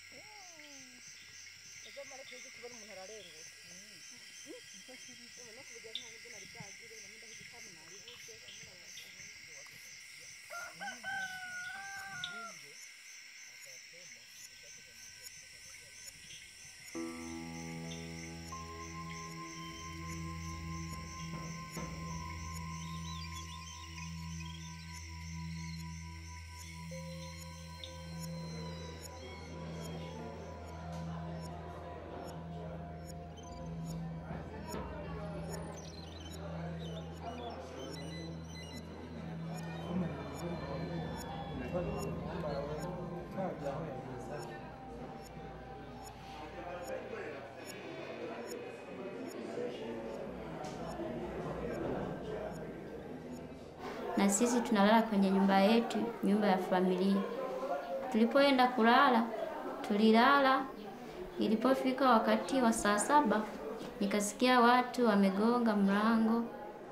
na sisi tunalala kwenye nyumba yetu, nyumba ya familia. Tulipoenda kulala, tulilala. Ilipofika wakati wa saa saba, nikasikia watu wamegonga mlango.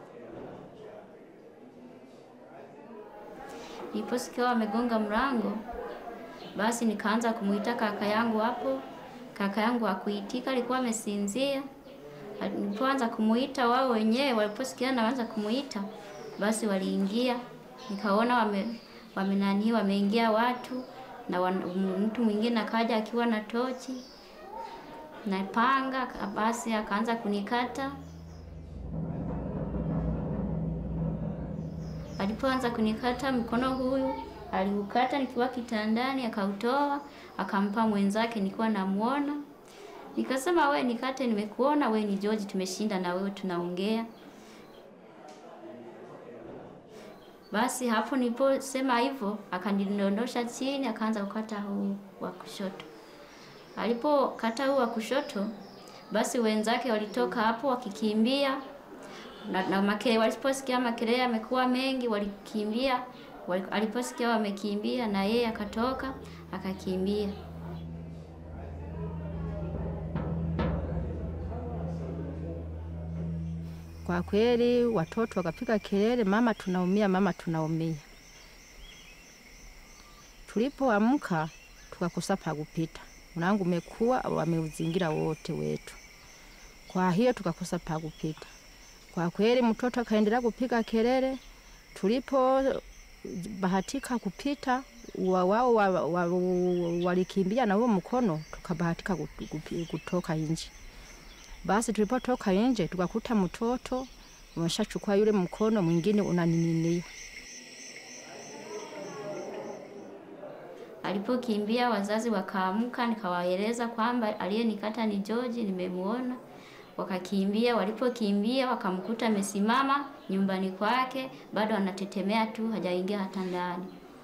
Niliposikia wamegonga mlango, basi nikaanza kumuita kaka yangu hapo. Kaka yangu hakuitika, alikuwa amesinzia. Nilipoanza kumuita, wao wenyewe waliposikia naanza kumuita, basi waliingia. Nikaona wame wame nani wameingia watu na wan, mtu mwingine akaja akiwa na tochi na panga, basi akaanza kunikata. Alipoanza kunikata mkono, huyu aliukata nikiwa kitandani, akautoa akampa mwenzake, nikiwa namuona. Nikasema, we nikate, nimekuona we ni George, tumeshinda na wewe tunaongea. Basi hapo niliposema hivyo, akanidondosha chini, akaanza kukata huu wa kushoto. Alipokata huu wa kushoto, basi wenzake walitoka hapo wakikimbia na, na makele, waliposikia makelele yamekuwa mengi, walikimbia. Wali- Aliposikia wamekimbia, na yeye akatoka akakimbia. Kwa kweli watoto wakapiga kelele, mama tunaumia, mama tunaumia. Tulipoamka tukakosa pa kupita, mlango umekuwa wameuzingira wote wetu, kwa hiyo tukakosa pa kupita. Kwa kweli mtoto akaendelea kupiga kelele. Tulipo bahatika kupita wa- wao wa- wa- walikimbia na huo mkono, tukabahatika kutu- kupi- kutoka nje. Basi tulipotoka nje tukakuta mtoto umeshachukua yule mkono, mwingine unaning'inia. Alipokimbia wazazi wakaamka, nikawaeleza kwamba aliyenikata ni George, nimemuona. Wakakimbia, walipokimbia wakamkuta amesimama nyumbani kwake, bado anatetemea tu, hajaingia hata ndani.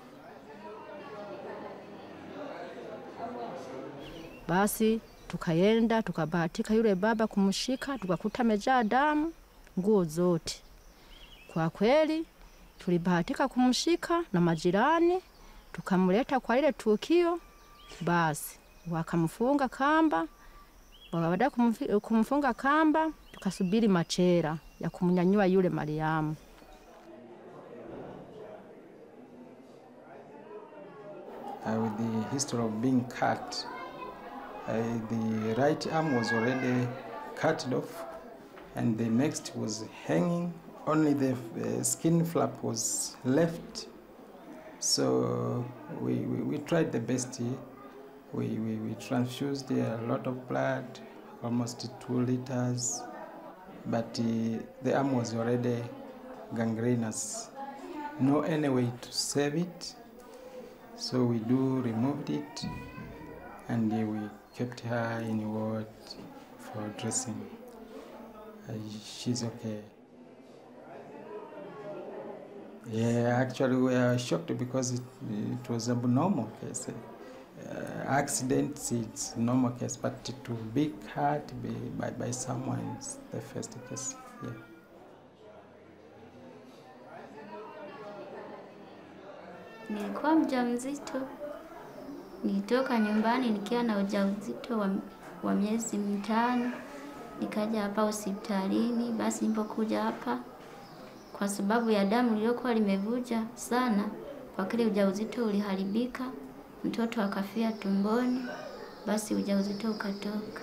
Basi tukaenda tukabahatika yule baba kumshika, tukakuta amejaa damu nguo zote. Kwa kweli tulibahatika kumshika na majirani, tukamleta kwa ile tukio. Basi wakamfunga kamba. Baada ya kumfi- kumfunga kamba, tukasubiri machera ya kumnyanyua yule Mariamu. uh, with the history of being cut. Uh, the right arm was already cut off, and the next was hanging. Only the uh, skin flap was left. So we, we, we tried the best. We, we, we transfused a lot of blood, almost two liters, but uh, the arm was already gangrenous. No any way to save it. So we do removed it and uh, we kept her in ward for dressing. Uh, she's okay. Yeah, actually we are shocked because it, it was a normal case. Uh, accidents, it's normal case, but to be cut by, by, by someone is the first case. Yeah. Nilikuwa mjamzito, nilitoka nyumbani nikiwa na ujauzito wa, wa miezi mitano, nikaja hapa hospitalini. Basi nilipokuja hapa, kwa sababu ya damu lililokuwa limevuja sana, kwa kile ujauzito uliharibika, mtoto akafia tumboni. basi ujauzito ukatoka.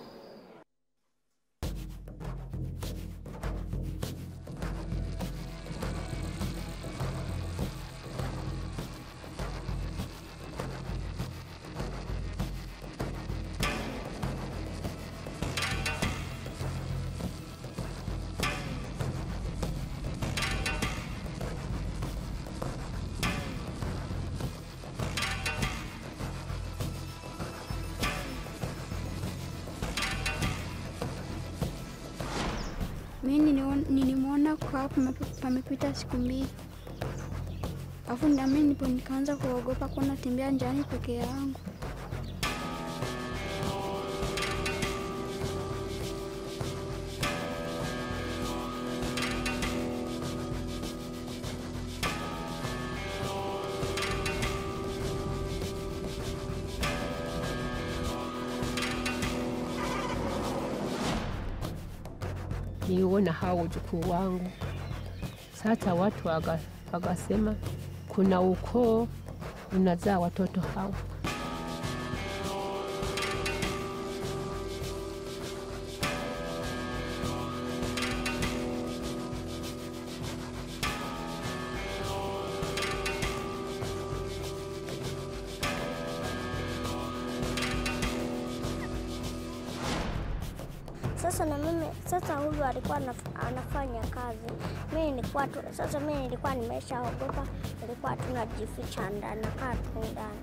Mi nilion- nilimwona kwa hapo pame- pamepita siku mbili, alafu nami nipo nikaanza kuogopa kuwa natembea njiani peke yangu. niona hao wajukuu wangu. Sasa watu waga- wakasema kuna ukoo unazaa watoto hao. Sasa na mimi sasa, huyu alikuwa anaf- anafanya kazi, mimi nilikuwa tu, sasa mimi nilikuwa nimeshaogopa, nilikuwa tunajificha ndani, nakaa tu ndani.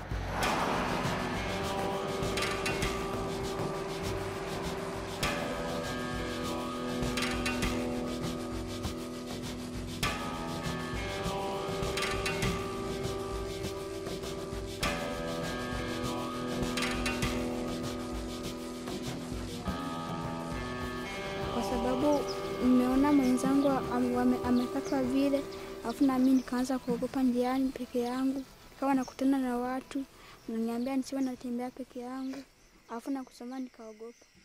kwa sababu nimeona mwenzangu am- ame- amepatwa vile, alafu nami nikaanza kuogopa njiani peke yangu, nikawa nakutana na watu naniambia nisiwe natembea peke yangu, alafu na kusoma nikaogopa.